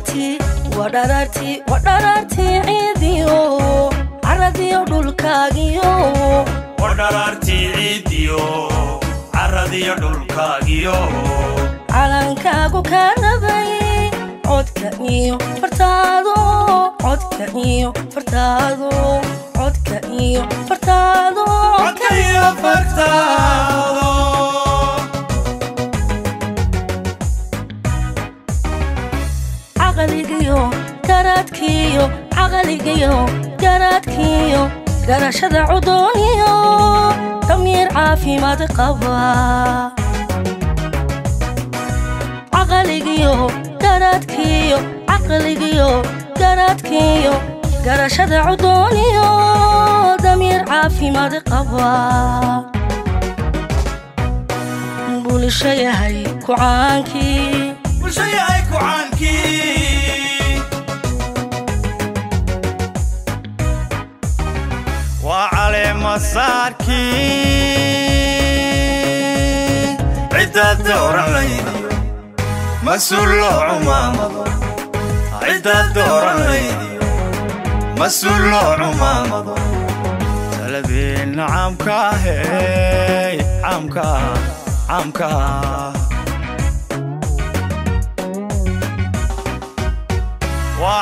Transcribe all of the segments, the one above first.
wadharaartii wadharaartii wadharaartii ciidiyo caradiyo dhulkaagiyo wadharaartii ciidiyo caradiyo dhulkaagiyo calankaagu kaa nabay codka iyo fartaado codka iyo fartaado codka iyo fartaado codka iyo fartaado caqligiyo garaadkiyo caqligiyo garaadkiyo garashada cudooniyo damiir caafimaad qaba caqligiyo garaadkiyo caqligiyo garaadkiyo garashada cudooniyo damiir caafimaad qaba bulsho yahay kucaankii bulsho yahay kucaankii waa caleemasaarkii ciddaad dooran laydiyo mas-uul loo cumaamado ciddaad dooran laydiyo mas-uul loo cumaamado talabeenna caamkaahey caamkaa caamkaa waa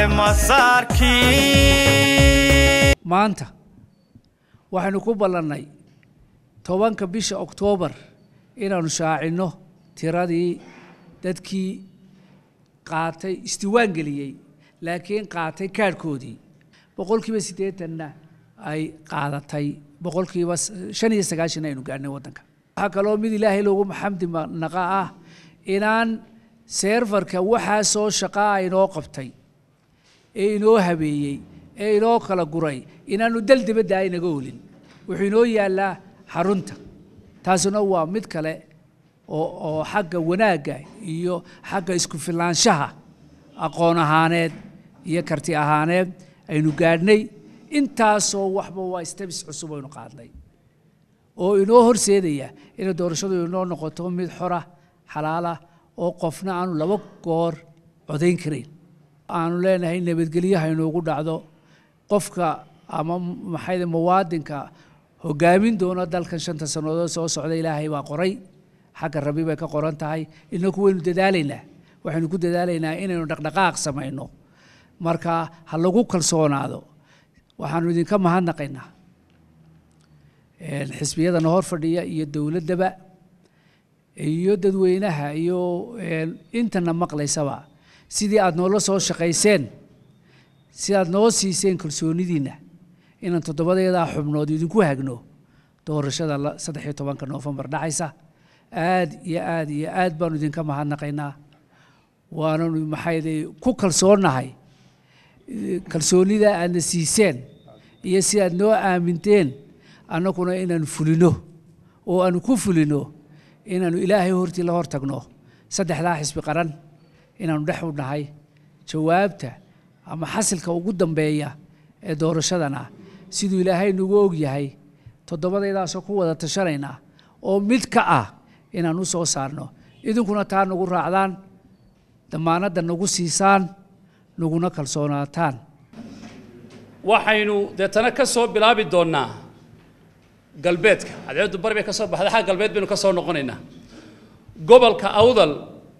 caleemasaarkii maanta waxaynu ku ballannay tobanka bisha oktoobar inaannu shaacinno tiradii dadkii qaatay isdiwaan geliyey laakiin qaatay kaadhkoodii boqolkiiba siddeetanna ay qaadatay boqolkiiba shan iyo sagaashan aynu gaadhnay waddanka waxaa kaloo mid ilaahay loogu maxamdi naqa ah inaan seerfarka waxaa soo shaqaa inoo qabtay ee inoo habeeyey ee inoo kala guray inaanu dal dibadda aynaga olin wuxuu inoo yaallaa xarunta taasuna waa mid kale oo oo xagga wanaagga iyo xagga isku filaanshaha aqoon ahaaneed iyo karti ahaaneed aynu gaadhnay intaasoo waxba waa stabis cusub aynu qaadnay oo inoo horseedaya inay doorashadu inoo noqoto mid xora xalaala oo qofna aanu laba goor codayn karayn aanu leenahay nabadgelyaha inoogu dhacdo qofka ama maxay muwaadinka hogaamin doona dalkan shanta sannadood soo socda ilaahay baa qoray xagga rabi bay ka qoran tahay inaku waynu dadaalaynaa waxaynu ku dadaalaynaa inaynu dhaqdhaqaaq samayno marka ha lagu kalsoonaado waxaanu idinka mahadnaqaynaa xisbiyadana hor fadhiya iyo dowladdaba iyo dadweynaha iyo intana maqlaysaba sidii aada noola soo shaqayseen si aad noo siiseen kalsoonidiinna inaan toddobadeedaa xubnood idinku hagno doorashada saddex iyo tobanka noofembar dhacaysa aad iyo aad iyo aad baanu idinka mahadnaqaynaa waananu maxayday ku kalsoonnahay kalsoonida aadna siiseen iyo si aad noo aaminteen annaguna inaanu fulino oo aanu ku fulino inaanu ilaahay hortii la hor tagno saddexdaa xisbi qaran inaanu dhex u nahay jawaabta ama xasilka ugu dambeeya ee doorashadana siduu ilaahay nagu og yahay toddobadaydaasoo ku wada tashanaynaa oo mid ka ah inaan u soo saarno idinkuna taa nagu raacdaan damaanadda nagu siisaan naguna kalsoonaataan waxaynu deetana ka soo bilaabi doonnaa galbeedka cadceeddu bari bay ka soo baxday xagga galbeed baynu ka soo noqonaynaa gobolka awdal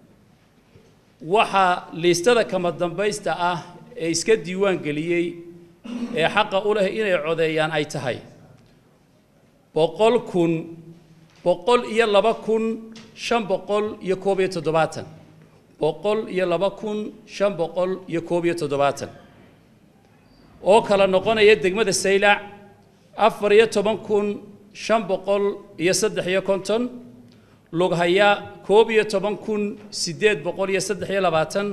waxaa liistada kama dambaysta ah ee iska diiwaan geliyey ee xaqa u leh inay codeeyaan ay tahay boqol kun boqol iyo laba kun shan boqol iyo koob iyo toddobaatan boqol iyo laba kun shan boqol iyo koob iyo toddobaatan oo kala noqonaya degmada saylac afar iyo toban kun shan boqol iyo saddex iyo konton lughaya koob iyo toban kun siddeed boqol iyo saddex iyo labaatan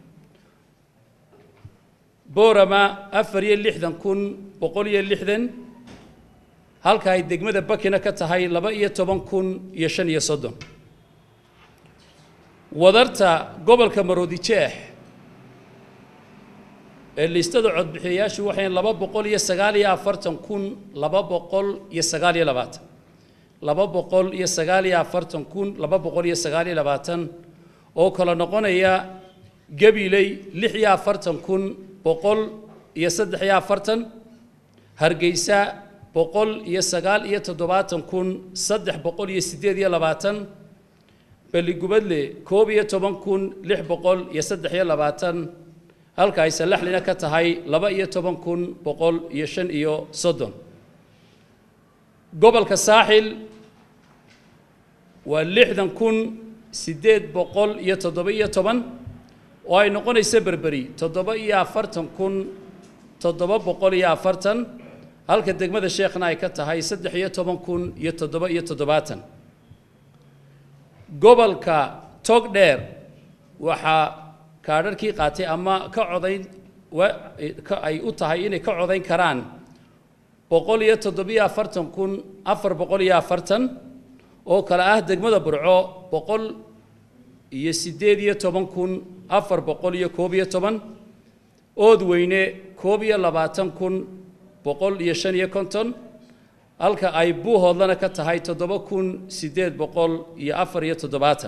boorama afar iyo lixdan kun boqol iyo lixdan halka ay degmada bakina ka tahay laba iyo toban kun iyo shan iyo soddon wadarta gobolka maroodijeex ee liistada codbixiyayaashu waxay laba boqol iyo sagaal iyo afartan kun laba boqol iyo sagaal iyo labaatan laba boqol iyo sagaal iyo afartan kun laba boqol iyo sagaal iyo labaatan oo kala noqonaya gabiley lix iyo afartan kun boqol iyo saddex iyo afartan hargeysa boqol iyo sagaal iyo toddobaatan kun saddex boqol iyo siddeed iyo labaatan balligubadle koob iyo toban kun lix boqol iyo saddex iyo labaatan halka ay salaxlina ka tahay laba iyo toban kun boqol iyo shan iyo soddon gobolka saaxil waa lixdan kun siddeed boqol iyo toddoba iyo toban oo ay noqonayso berberi toddoba iyo afartan kun toddoba boqol iyo afartan halka degmada sheekhna ay ka tahay saddex iyo toban kun iyo toddoba iyo toddobaatan gobolka togdheer waxaa kaadharkii qaatay ama ka codayn wa- ka- ay u tahay inay ka codayn karaan boqol iyo toddobiyo afartan kun afar boqol iyo afartan oo kale ah degmada burco boqol iyo siddeed iyo toban kun afar boqol iyo koob iyo toban oodweyne koob iyo labaatan kun boqol iyo shan iyo konton halka ay buuhoodlana ka tahay toddoba kun siddeed boqol iyo afar iyo toddobaatan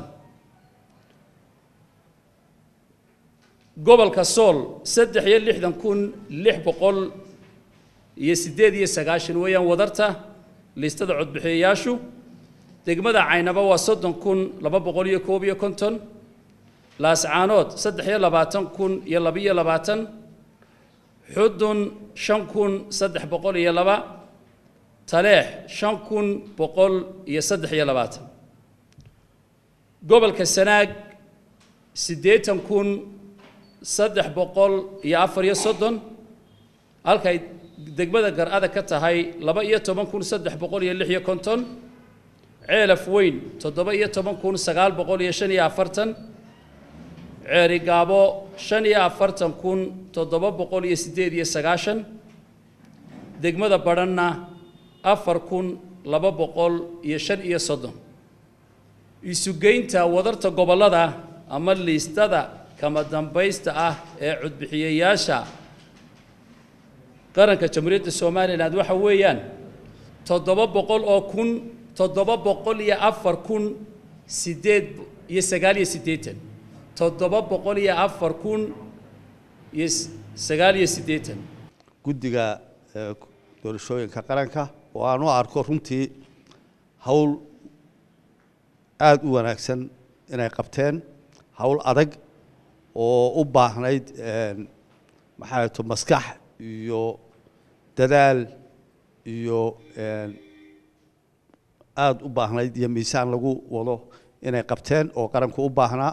gobolka sool saddex iyo lixdan kun lix boqol iyo siddeed iyo sagaashan weeyaan wadarta liistada codbixiyayaashu degmada caynaba waa soddon kun laba boqol iyo koob iyo konton laascaanood saddex iyo labaatan kun iyo labiyo labaatan xudun shan kun saddex boqol iyo laba taleex shan kun boqol iyo saddex iyo labaatan gobolka sanaag siddeetan kun saddex boqol iyo afar iyo soddon halkay degmada gar-ada ka tahay laba iyo toban kun saddex boqol iyo lix iyo konton ceelaf weyn toddoba iyo toban kun sagaal boqol iyo shan iyo afartan ceeri gaabo shan iyo afartan kun toddoba boqol iyo siddeed iyo sagaashan degmada badhanna afar kun laba boqol iyo shan iyo soddon isugeynta wadarta gobollada ama liistada kama dambaysta ah ee codbixiyayaasha qaranka jamhuuriyadda somalilan waxa weeyaan toddoba boqol oo kun toddoba boqol iyo afar kun siddeed iyo sagaal iyo siddeetan toddoba boqol iyo afar kun iyo s- sagaal iyo siddeetan guddiga eh, doorashooyinka qaranka oo aan u arko runtii hawl aada u wanaagsan inay qabteen hawl adag oo u baahnayd een, maxaa to maskax iyo dadaal iyo een, aada u baahnayd iyo miisaan lagu wado inay qabteen oo qaranku u baahnaa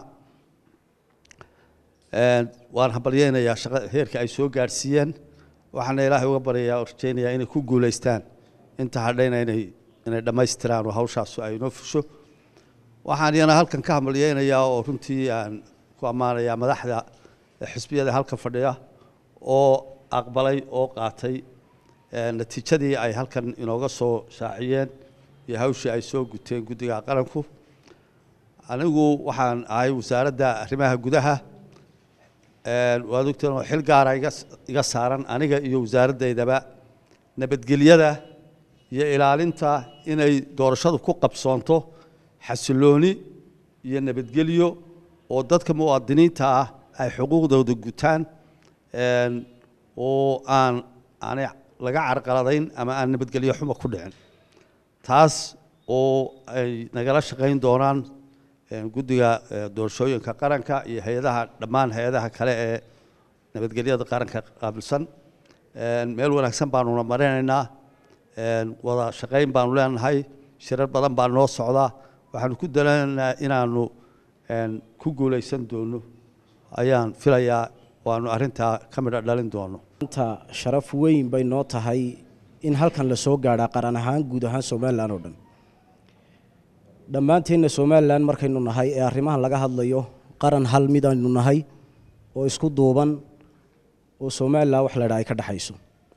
Een, waan hambalyeynayaa shaqa heerka ay soo gaadhsiiyeen waxaana ilaahay uga baryayaa oo rajaynayaa inay ku guulaystaan inta hadhayna inay inay dhammaystiraan oo hawshaasu ay inoo fusho waxaan iyana halkan ka hambalyeynayaa oo runtii aan ku ammaanayaa madaxda xisbiyada halkan fadhiya oo aqbalay oo qaatay ee, natiijadii ay halkan inooga soo shaaciyeen iyo hawshii ay soo guteen guddiga qaranku anigu waxaan ahay wasaaradda arrimaha gudaha Een, waad ogteen oo xil gaara iga s- iga saaran aniga iyo wasaaradeydaba nabadgelyada iyo ilaalinta inay doorashadu ku qabsoonto xasilooni iyo nabadgelyo oo dadka muwaadiniinta ah ay xuquuqdooda gutaan een, oo aan aanay laga carqaladayn ama aan nabadgelyo xumo ku dhicin taas oo ay nagala shaqayn doonaan een, guddiga eh, doorashooyinka qaranka iyo hay-adaha dhammaan hay-adaha kale ee nabadgelyada qaranka qaabilsan Een, meel wanaagsan baanuna marinaynaa een, wada shaqayn baanu leenahay shirar badan baa noo socda waxaanu ku dalanaynaa inaanu een, ku guulaysan doono ayaan filayaa waanu arrintaa ka midho dhalin doono maanta sharaf weyn bay noo tahay in halkan la soo gaadhaa qaran ahaan guud ahaan somalilan oo dhan dhammaanteenna somalilan markaynu nahay ee arrimahan laga hadlayo qaran hal mid aynu nahay oo isku duuban oo somalilan wax la dhaa ay ka dhexayso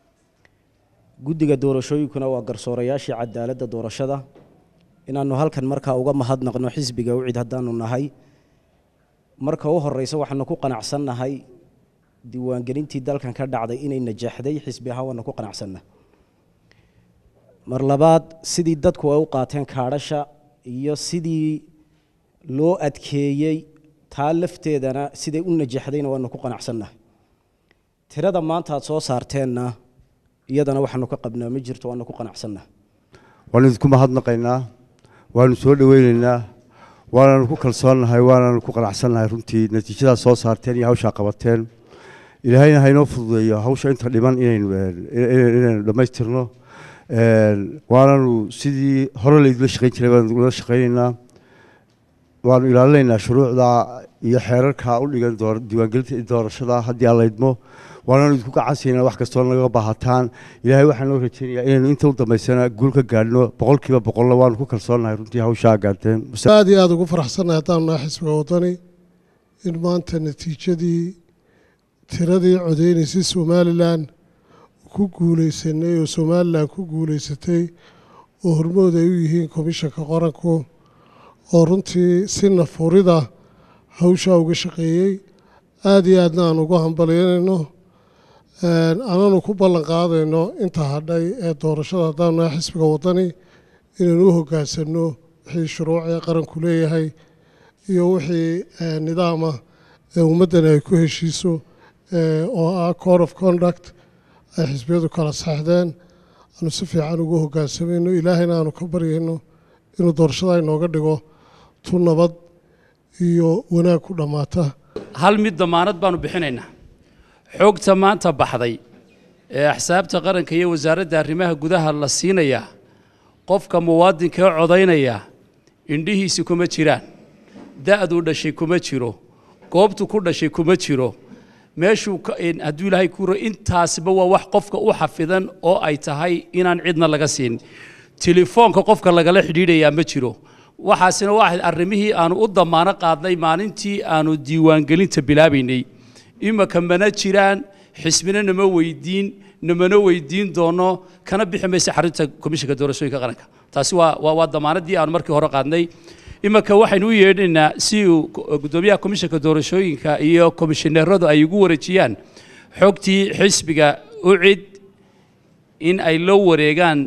guddiga doorashooyinkuna waa garsoorayaashii cadaaladda doorashada inaannu halkan markaa uga mahadnaqno xisbiga ucid haddaanu nahay marka u horeysa waxaanu ku qanacsannahay diiwaangelintii dalkan ka dhacday inay najaxday xisbi ahaan waanu ku qanacsanna mar labaad sidii dadku ay u qaateen kaadhasha iyo sidii loo adkeeyey taa lafteedana siday u najaxdayna waanu ku qanacsannahay tirada maanta aad soo saarteenna iyadana waxaanu ka qabnaa ma jirto waanu ku qanacsannahay waanu idinku mahadnaqaynaa waanu soo dhoweynaynaa waananu ku kalsoonnahay waananu ku qanacsannahay runtii natiijadaad soo saarteen iyo hawshaa qabateen ilaahayna haynoo fududeeyo hawsha inta dhiman inaynu inaynu dhammaystirno waananu sidii hore laydula shaqayn jiray baanu ula shaqaynaynaa waanu ilaalinaynaa shuruucda iyo xeerarka u dhigan diiwaangelinta doorashada haddii aan laydmo waananu idinku gacansiynaa wax kastoo naga baahataan ilaahay waxaan noo rajaynayaa inaynu inta u dambaysana guul ka gaadhno boqolkiiba boqolna waanu ku kalsoonnahay runtii hawshaa gaarteen aad iyo aada ugu faraxsannahay haddaan nahay xisbiga waddani in maanta natiijadii tiradii codeynaysay somalilan ku guulaysanay oo somalilan ku guulaysatay oo hormood ay u yihiin komishanka qaranku oo runtii si nafurida hawshaa uga shaqeeyey aada iyo aadna aan ugu hambalyanayno aananu ku ballan qaadayno inta hadhay ee doorashada haddaan nahay xisbiga waddani inaynu u hoggaansanno wixii shuruucee qaranku leeyahay iyo wixii nidaama ee ummaddani ay ku heshiiso oo ah code of conduct ay xisbiyadu kala saxdeen aanu si fiican ugu hoggaansamayno ilaahayna aanu ka baryayno inuu doorashada inooga dhigo tu nabad iyo wanaag ku dhammaata hal mid damaanad baanu bixinaynaa xogta maanta baxday ee axsaabta qaranka iyo wasaaradda arrimaha gudaha la siinayaa qofka muwaadinka ee codaynaya indhihiisi kuma jiraan da'duu dhashay kuma jiro goobtu ku dhashay kuma jiro meeshuu hadduu ilaahay ku ro intaasiba waa wax qofka u xafidan oo ay tahay inaan cidna laga siin telefoonka qofka lagala xidhiidhayaa ma jiro waxaasina waa arrimihii aanu u damaano qaadnay maalintii aanu diiwaangelinta bilaabaynay imaka mana jiraan xisbina nama weydiin namana weydiin doono kana bixi maysa xarinta komishanka doorashooyinka qaranka taasi waa waa waa damaanadii aanu markii hore qaadnay imaka waxaynu u yeedhaynaa si uu guddoomiyaha komishanka doorashooyinka iyo komishineeradu ay ugu wareejiyaan xogtii xisbiga u cid in ay la wareegaan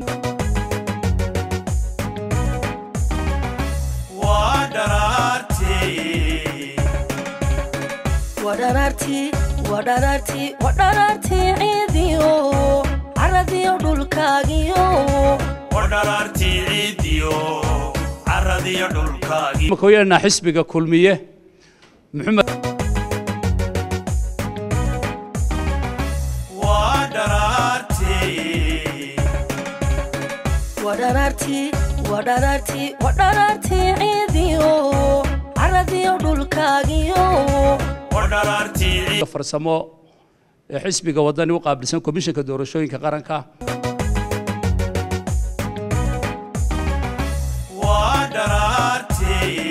waa dharaartii wadharaartii wadharaartii wadharaartii ciidiyo caradiyo dhulkaagiyo waa dharaartii ciidiyo caradiyo dhulkaagii imaka u yeedhanaa xisbiga kulmiye maxamed waa dharaartii wadharaartii wadharaartii wadharaartii ciidiyo caradiyo dhulkaagiyo waa dharaartii ciid farsamo ee xisbiga wadani u qaabilsan komishanka doorashooyinka qaranka waa dharaartii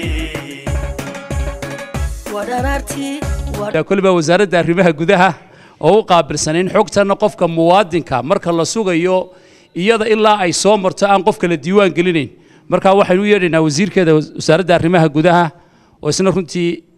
wadharaartii yaa koliba wasaaradda arrimaha gudaha oo u qaabilsan in xogtanna qofka muwaadinka marka la sugayo iyada ilaa ay soo marto aan qofka la diiwaan gelinayn marka waxaynu u yeedhaynaa wasiirkeeda wasaaradda arrimaha gudaha oo isna runtii